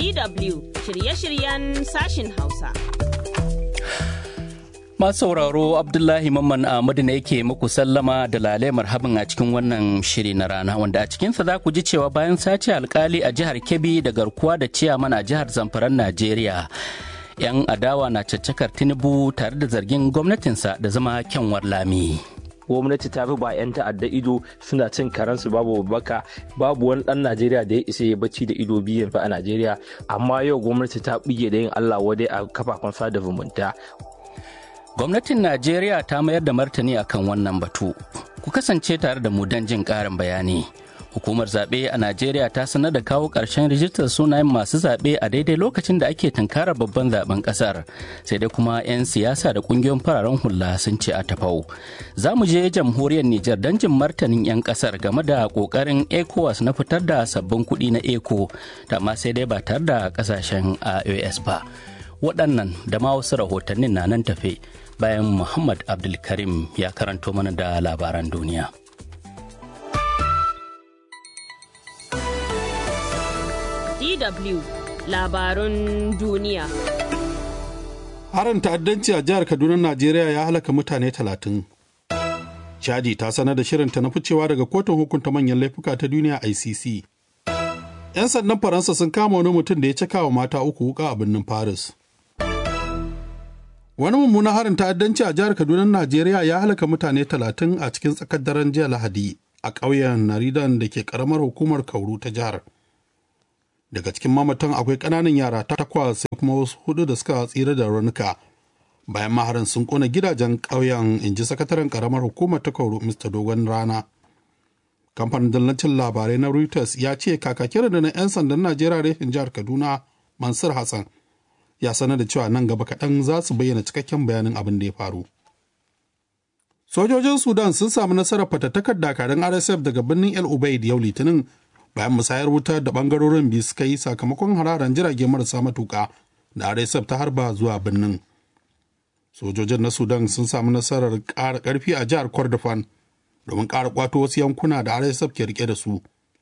DW shirye-shiryen sashin Hausa. Masu sauraro Abdullahi Mamman Ahmadu ne yake muku sallama da lale marhaban a cikin wannan shiri na rana wanda a cikinsa za ku ji cewa bayan sace alkali a jihar Kebbi da garkuwa da ciyaman a jihar Zamfaran Najeriya. 'Yan adawa na caccakar Tinubu tare da zargin gwamnatinsa da zama kyanwar lami. gwamnati ta fi ba 'yan ta'adda ido suna cin karansu babu baka babu wani dan najeriya da ya isa ya bacci da ido biyu a najeriya amma yau gwamnati ta buge da yin allah wadai a kafafen sada zumunta Gwamnatin Najeriya ta mayar da martani akan wannan batu. Ku kasance tare da mu don jin ƙarin bayani. Hukumar zaɓe a Najeriya ta sanar da kawo ƙarshen rijistar sunayen masu zaɓe a daidai lokacin da ake tunkarar babban zaben ƙasar. Sai dai kuma 'yan siyasa da ƙungiyoyin fararen hula sun ce a tafau. Za mu je jamhuriyar Nijar don jin martanin 'yan ƙasar game da ƙoƙarin ECOWAS na fitar da sabbin kuɗi na ECO, da ma sai dai ba tare da ƙasashen IOS ba. Waɗannan da ma wasu rahotannin na nan tafe. bayan Muhammad Abdulkarim ya karanto mana da labaran duniya. DW labarun duniya. Harin ta'addanci a jihar Kaduna, Najeriya ya halaka mutane talatin. Chadi ta sanar da shirinta na ficewa daga kotun hukunta manyan laifuka ta duniya ICC. 'Yan sandan Faransa sun kama wani mutum da ya caka wa mata uku wuka a birnin Paris. Wani mummunan harin ta'addanci a jihar Kaduna, Najeriya ya halaka mutane talatin a cikin tsakar daren jiya Lahadi a ƙauyen Naridan da ke ƙaramar hukumar Kauru ta jihar. Daga cikin mamatan akwai ƙananan yara takwas sai kuma wasu hudu da suka tsira da raunuka. Bayan maharin sun ƙona gidajen ƙauyen in ji sakataren ƙaramar hukumar ta Kauru Mr. Dogon Rana. Kamfanin dallacin labarai na Reuters ya ce kakakin da na 'yan sandan Najeriya reshen jihar Kaduna Mansur Hassan ya sanar da cewa nan gaba kaɗan za su bayyana cikakken bayanin abin da ya faru. Sojojin Sudan sun samu nasarar fatattakar dakarun RSF daga birnin El Ubaid yau Litinin bayan musayar wuta da bangarorin biyu suka yi sakamakon hararen jirage marasa matuƙa da RSF ta harba zuwa birnin. Sojojin na Sudan sun samu nasarar ƙara ƙarfi a jihar Kordofan domin ƙara ƙwato wasu yankuna da RSF ke rike da su.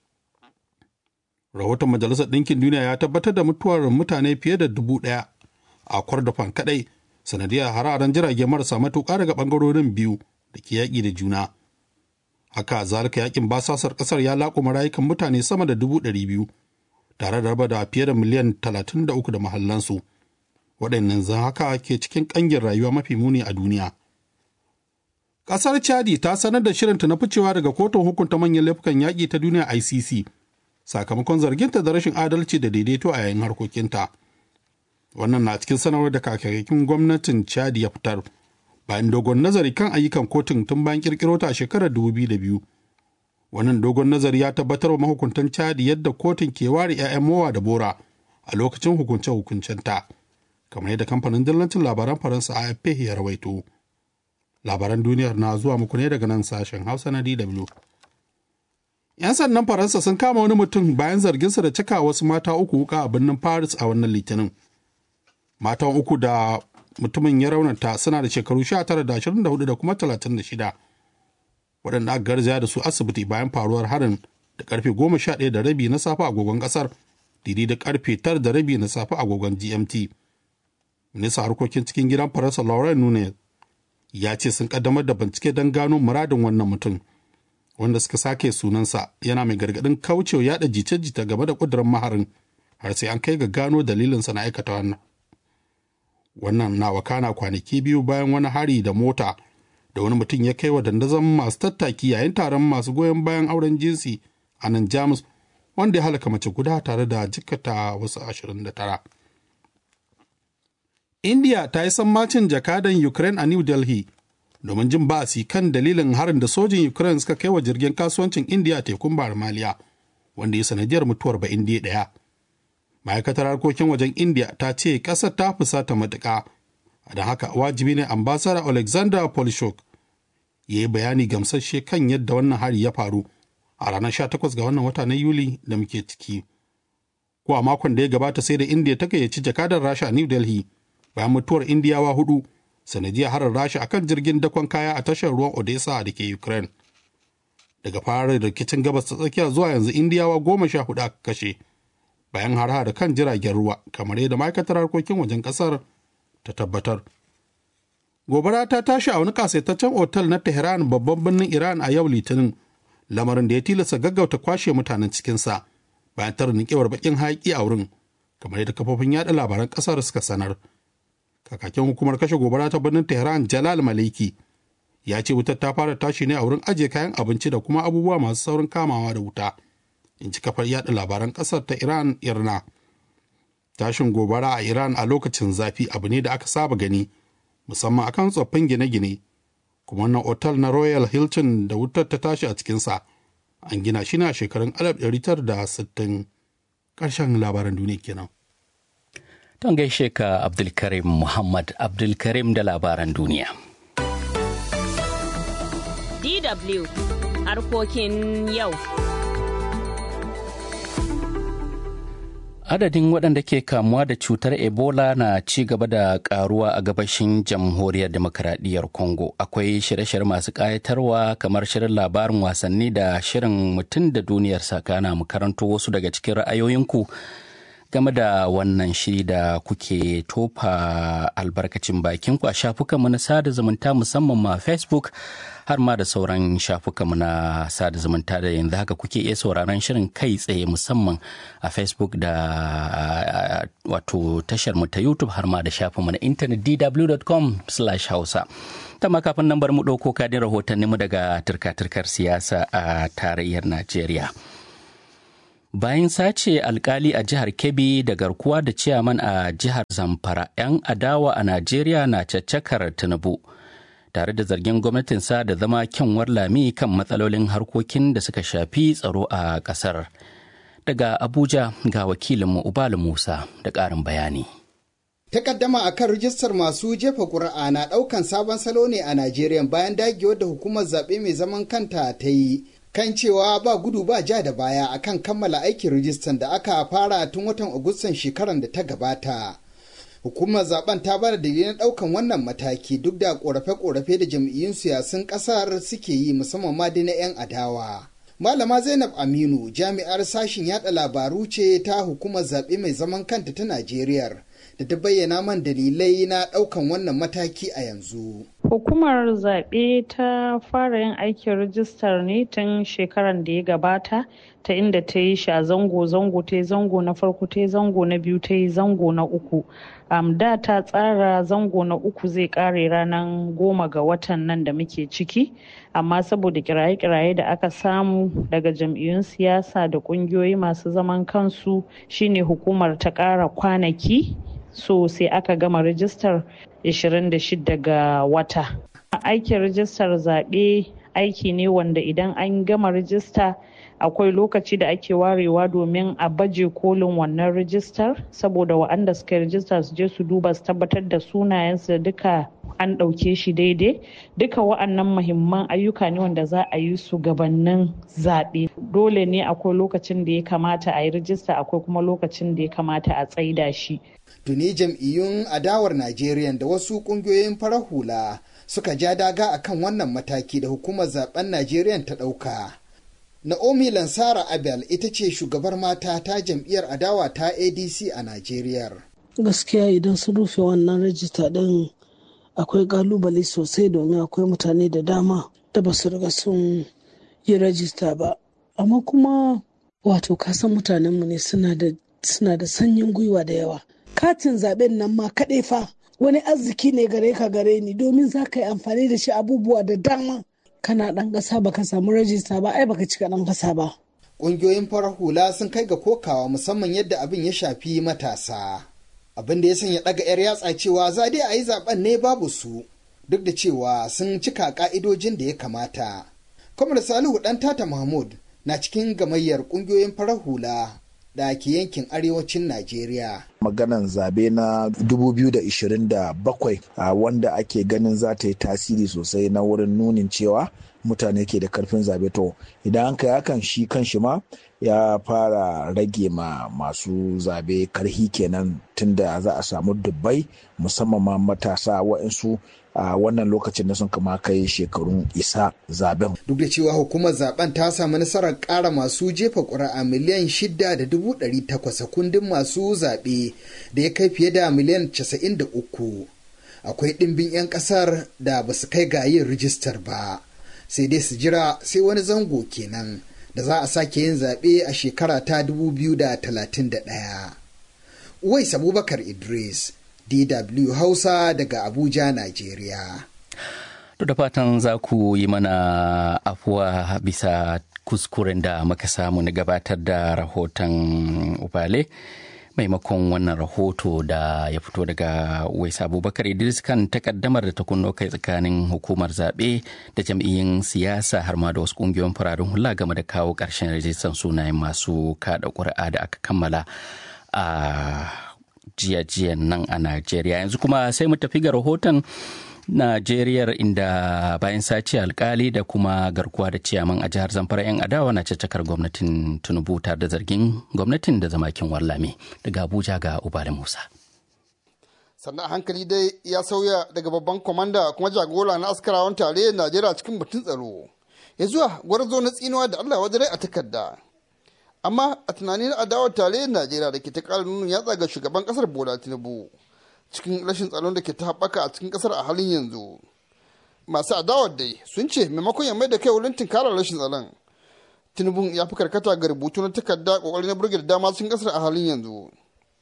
rahoton majalisar ɗinkin duniya ya tabbatar da mutuwar mutane fiye da dubu ɗaya a kwardafan kaɗai sanadiyar hararen jirage marasa matuƙa daga ɓangarorin biyu da ke yaƙi da juna haka zalika yaƙin basasar ƙasar ya laƙuma rayukan mutane sama da dubu ɗari biyu tare da raba da fiye da miliyan talatin da uku da mahallansu waɗannan zan haka ke cikin ƙangin rayuwa mafi muni a duniya ƙasar chadi ta sanar da shirinta na ficewa daga kotun hukunta manyan laifukan yaƙi ta duniya icc sakamakon zarginta da rashin adalci da daidaito a yayin harkokinta. Wannan na cikin sanarwar da kakakin gwamnatin Chad ya fitar bayan dogon nazari kan ayyukan kotun tun bayan kirkiro ta a shekarar 2002. Wannan dogon nazari ya tabbatar wa mahukuntan Chad yadda kotun ke ware 'ya'yan mowa da bora a lokacin hukunce-hukuncenta, kamar yadda kamfanin dillancin labaran Faransa AFP ya rawaito. Labaran duniyar na zuwa muku ne daga nan sashen Hausa na DW. 'Yan sandan Faransa sun kama wani mutum bayan zarginsa da cika wasu mata uku wuka a birnin Paris a wannan litinin. Matan uku da mutumin ya raunata suna da shekaru 19 da 24 da kuma 36. Waɗanda aka garzaya da su asibiti bayan faruwar harin da karfe 11 da rabi na safe agogon ƙasar, didi da karfe 9 da rabi na safe agogon GMT. Minista harkokin cikin gidan Faransa Laurent Nunez ya ce sun kaddamar da bincike don gano muradin wannan mutum. wanda suka sake sunansa yana mai gargadin kaucewa yada jice-jita game da kudurin maharin har sai an kai ga gano dalilinsa na aikata wannan wannan na wakana kwanaki biyu bayan wani hari da mota da wani mutum ya kai wa dandazon masu tattaki yayin taron masu goyon bayan auren jinsi a nan jamus wanda ya halaka mace guda tare da jikata wasu 29 india ta yi sammacin jakadan ukraine a new delhi domin jin ba'asi kan dalilin harin da sojin Ukraine suka kai wa jirgin kasuwancin India a tekun Bahar Maliya, wanda ya sanadiyar mutuwar ba Indiya ɗaya. Ma'aikatar harkokin wajen India ta ce ƙasar ta fusata matuƙa, don haka wajibi ne ambasada Alexander Polishuk ya yi bayani gamsasshe kan yadda wannan hari ya faru a ranar 18 ga wannan wata na Yuli da muke ciki. Ko a makon da ya gabata sai da India ta gayyaci jakadar Rasha a New Delhi bayan mutuwar Indiyawa hudu sanadiyar harin rasha akan jirgin dakon kaya a tashar ruwan odessa da ke ukraine daga fara rikicin gabas ta tsakiya zuwa yanzu indiyawa goma sha hudu aka kashe bayan har da kan jiragen ruwa kamar yadda ma'aikatar harkokin wajen ƙasar ta tabbatar. Gobara ta tashi a wani kasaitaccen otal na Tehran babban birnin Iran a yau Litinin, lamarin da ya tilasta gaggauta kwashe mutanen cikinsa bayan tarnikewar bakin haƙi a wurin, kamar yadda kafofin yada labaran ƙasar suka sanar. Kakakin hukumar kashe gobara ta birnin Tehran Jalal Maliki ya ce wutar ta fara tashi ne a wurin ajiye kayan abinci da kuma abubuwa masu saurin kamawa da wuta. In ci kafar yada labaran ƙasar ta Iran Irna. Tashin gobara a Iran a lokacin zafi abu ne da aka saba gani. musamman akan tsoffin gine-gine kuma wannan otal na royal hilton da wutar ta tashi a cikinsa an gina shi ne a shekarun 1960 ƙarshen labaran duniya kenan. Don gaishe ka Abdulkarim Muhammad Abdulkarim da labaran duniya. DW harkokin yau. Adadin waɗanda ke kamuwa da cutar Ebola na ci gaba da ƙaruwa a gabashin jamhuriyar demokaradiyyar Congo. Akwai shirye-shirye masu ƙayatarwa kamar shirin labarin wasanni da shirin mutum da duniyar sakana mu karanto wasu daga cikin ra'ayoyinku game da wannan shiri da kuke tofa albarkacin bakinku a shafukanmu na sada zumunta musamman ma Facebook har ma da sauran shafukanmu na sada zumunta da yanzu haka kuke iya sauraron shirin kai tsaye musamman a Facebook da wato tashar mu ta YouTube har ma da shafinmu na intanet dw.com hausa ta kafin nan bar mu ɗauko kadin rahotanninmu daga turka-turkar siyasa a tarayyar Najeriya. bayan sace alkali a jihar kebbi da garkuwa da ciyaman a jihar zamfara 'yan adawa a najeriya na caccakar tinubu tare da zargin gwamnatinsa da zama kyanwar lami kan matsalolin harkokin da suka shafi tsaro a kasar daga abuja ga wakilinmu ubalu musa da ƙarin bayani Takaddama a kan rijistar masu jefa ƙuri'a na ɗaukan sabon salo ne a Najeriya bayan dagewar da hukumar zaɓe mai zaman kanta ta yi kan cewa ba gudu ba ja da baya akan kammala aikin rijistan da aka fara tun watan agustan shekarar da ta gabata hukumar zaben ta bada dalilin daukan wannan mataki duk da korafe-korafe da jam'iyyun siyasun kasar suke yi musamman ma dai na 'yan adawa malama zainab aminu jami'ar sashin yada labaru ce ta hukumar zaɓe mai zaman kanta ta najeriya da ta bayyana man dalilai na ɗaukan wannan mataki a yanzu. Hukumar zaɓe ta fara yin aikin rijistar ne tun shekaran da ya gabata ta inda ta yi shi a zango-zango ta yi zango na farko ta yi zango na biyu ta yi zango na uku. Um, da ta tsara zango na uku zai kare ranar goma ga watan nan da muke ciki amma saboda kiraye-kiraye da aka samu daga jam'iyyun siyasa da kungiyoyi masu zaman kansu shine hukumar ta kara kwanaki so sai aka gama rijistar 26 ga wata aikin rijistar zaɓe aiki ne wanda idan an gama rijista akwai lokaci da ake warewa domin a baje kolin wannan rijistar saboda wa'anda suka yi rijista su je su duba su tabbatar da sunayensu da duka an ɗauke shi daidai duka wa'annan muhimman ayyuka ne wanda za a yi su gabanin zaɓe dole ne akwai lokacin da ya kamata a yi rijista akwai kuma lokacin da ya kamata a tsaida shi tuni jam'iyyun adawar najeriya da wasu ƙungiyoyin farar hula suka ja daga akan wannan mataki da hukumar zaben najeriya ta ɗauka Naomi Lansara Abel ita ce shugabar mata ta jam'iyyar adawa ta ADC a Najeriya. Gaskiya idan sun rufe wannan rajista ɗin akwai kalubale sosai domin akwai mutane da dama da ba su riga sun yi rajista ba. Amma kuma wato kasan mutanenmu ne suna da sanyin gwiwa da yawa. Katin zaben nan ma kaɗai fa wani arziki ne gare ka gare ni domin za ka yi amfani da shi abubuwa da dama. kana ɗan ƙasa baka samu rajista ba ai baka cika ɗan ƙasa ba. Ƙungiyoyin farar hula sun kai ga kokawa musamman yadda abin ya shafi matasa. Abin da ya sanya ɗaga 'yar yatsa cewa za dai a yi zaben ne babu su duk da cewa sun cika ƙa'idojin da ya kamata. Kwamar Salihu ɗan Tata Mahmud na cikin gamayyar ƙungiyoyin farar hula da ke yankin arewacin Najeriya. maganan zabe na 2027 wanda ake ganin za ta yi tasiri sosai na wurin nunin cewa mutane ke da karfin zabe to idan an kai hakan shi kan shi ma ya fara rage ma masu zabe karhi kenan tunda za a samu dubbai musamman ma matasa waɗansu a wannan lokacin da sun kama kai shekarun isa zaben. Duk da cewa hukumar zaben ta samu nasarar ƙara masu jefa ƙuri'a miliyan shida da dubu ɗari takwas a kundin masu zaɓe da ya kai fiye da miliyan casa'in da uku. Akwai ɗimbin 'yan ƙasar da ba su kai ga yin rijistar ba, sai dai su jira sai wani zango kenan da za a sake yin zaɓe a shekara ta dubu biyu da talatin da ɗaya. Uwais Abubakar Idris, DW Hausa daga Abuja, Najeriya. To da fatan za ku yi mana afuwa bisa kuskuren da muka samu na gabatar da rahoton Ubale. maimakon wannan rahoto da ya fito daga Wais Abubakar Idris kan takaddamar da ta kunno kai tsakanin hukumar zaɓe da jam'iyyun siyasa har ma da wasu ƙungiyoyin fararen hula game da kawo ƙarshen rajistan sunayen masu kaɗa ƙuri'a da aka kammala a jiya-jiyan nan a Najeriya. Yanzu kuma sai mu tafi ga rahoton Najeriyar inda bayan sace alkali da kuma garkuwa da ciyaman a jihar Zamfara 'yan adawa na caccakar gwamnatin Tinubu tare da zargin gwamnatin da zamakin wallame daga Abuja ga Ubali Musa. sannan hankali dai ya sauya daga babban kwamanda kuma jagora na askarawan tarayyar najeriya cikin batun tsaro ya zuwa gwarzo na tsinuwa da allah wajen a takarda amma a tunanin adawar tarayyar najeriya da ke ta ƙara nuna yatsa ga shugaban ƙasar bola tinubu cikin rashin tsaron da ke ta haɓaka a cikin ƙasar a halin yanzu masu adawar dai sun ce maimakon ya mai da kai wurin tunkarar rashin tsaron tinubu ya fi karkata ga rubutu na takarda ƙoƙari na burge da dama cikin ƙasar a halin yanzu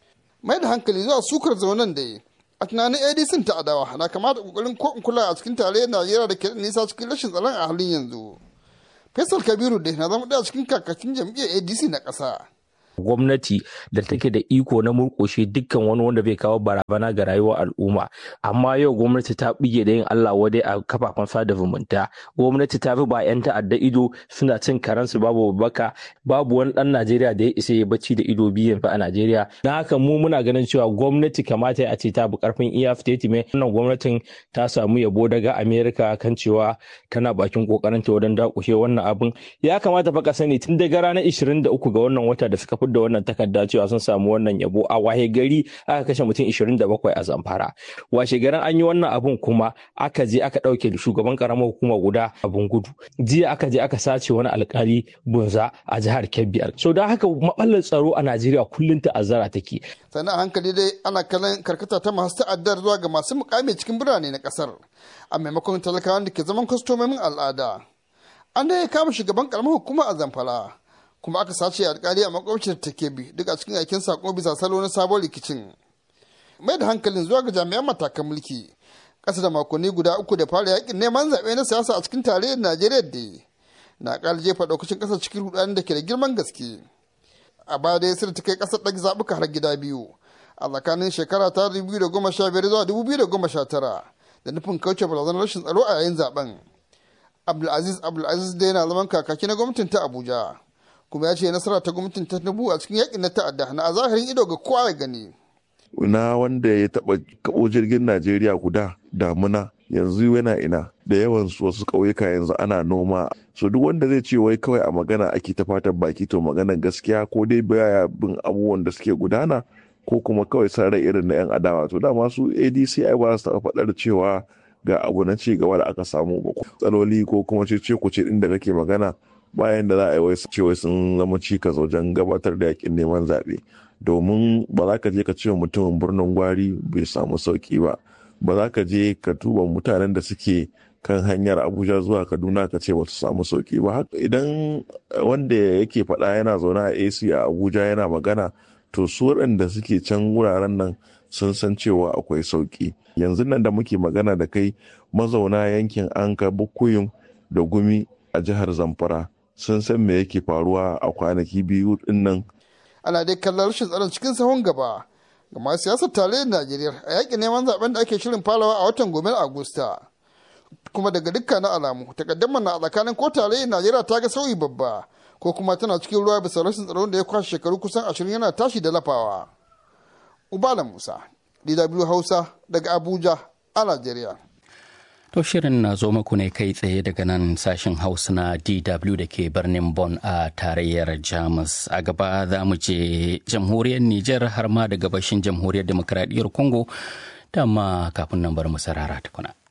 mai da hankali zuwa sukar zaunan dai a tunanin adc ta adawa na kamata ƙoƙarin ko in kula a cikin tarayyar najeriya da ke nisa cikin rashin tsaron a halin yanzu faisal kabiru dai na zama ɗaya cikin kakakin jam'iyyar adc na ƙasa gwamnati da take da iko na murƙushe dukkan wani wanda bai kawo barazana ga rayuwar al'umma amma yau gwamnati ta bige da yin Allah wadai a kafafen sada zumunta gwamnati ta fi ba 'yan ta'adda ido suna cin karansu babu baka babu wani dan Najeriya da ya isa ya bacci da ido biyan fa a Najeriya na haka mu muna ganin cewa gwamnati kamata a ce ta bi karfin iya mai wannan gwamnatin ta samu yabo daga Amerika kan cewa tana bakin kokarin ta wajen dakushe wannan abin ya kamata fa ka sani tun daga ranar 23 ga wannan wata da suka fi da wannan takarda cewa sun samu wannan yabo a wahe gari aka kashe mutum 27 a zamfara washe garin an yi wannan abun kuma aka je aka ɗauke shugaban karamar hukuma guda abun gudu jiya aka je aka sace wani alkali bunza a jihar kebbi so don haka matsalar tsaro a najeriya kullum ta'azzara take sannan hankali dai ana kallon karkata ta masu ta'addar zuwa ga masu mukami cikin birane na kasar a maimakon talakawan da ke zaman kwastomomin al'ada an da ya kama shugaban karamar hukuma a zamfara kuma aka sace alkali a makwabcin ta bi duk a cikin aikin sako bisa salo na sabon rikicin mai da hankalin zuwa ga jami'an matakan mulki ƙasa da makonni guda uku da fara yakin neman zaɓe na siyasa a cikin tarayyar najeriya da na ƙara jefa ɗaukacin ƙasar cikin rudanin da ke da girman gaske a baya dai sai ta kai ƙasar ɗage zaɓuka har gida biyu a tsakanin shekara ta 2015 zuwa 2019 da nufin kauce barazanar rashin tsaro a yayin zaben abdulaziz abdulaziz dai na zaman kakaki na gwamnatin ta abuja kuma ya ce nasara ta gwamnatin tinubu a cikin yakin na ta'adda na a zahirin ido ga kowa ya gani na wanda ya taba kabo jirgin najeriya guda damuna yanzu yana ina da yawan su wasu ƙauyuka yanzu ana noma so duk wanda zai ce wai kawai a magana ake ta fatan baki to magana gaskiya ko dai baya bin abubuwan da suke gudana ko kuma kawai san rai irin na yan adawa to dama su adc ai ba su taɓa faɗar cewa ga abu na ci gaba da aka samu ba tsaloli ko kuma ce ku ce inda kake magana bayan da za a yi wai cewa sun zama cikas wajen gabatar da yakin neman zaɓe domin ba za ka je ka ce mutumin birnin gwari bai samu sauki ba ba za ka je ka tuba mutanen da suke kan hanyar abuja zuwa kaduna ka ce ba su samu sauki ba idan wanda yake faɗa yana zaune a ac a abuja yana magana to su waɗanda suke can wuraren nan sun san cewa akwai sauki yanzu nan da muke magana da kai mazauna yankin anka bukuyum da gumi a jihar zamfara sun san me yake faruwa a kwanaki biyu din nan. Ana dai kallon rashin tsaron cikin sahun gaba ga masu siyasar tarayyar Najeriya a yakin neman zaben da ake shirin farawa a watan gobe Agusta. Kuma daga dukkanin alamu takaddamar na a tsakanin ko tarayyar Najeriya ta ga sauyi babba ko kuma tana cikin ruwa bisa rashin tsaron da ya kwashe shekaru kusan ashirin yana tashi da lafawa. ubala musa dw hausa daga abuja a najeriya To shirin na zo muku ne kai tsaye daga nan sashen Hausa na DW da ke birnin Bonn a tarayyar Jamus. A gaba za mu je jamhuriyar Nijar har ma da gabashin jamhuriyar demokradiyyar Congo. Dama kafin nan bar mu sarara tukuna.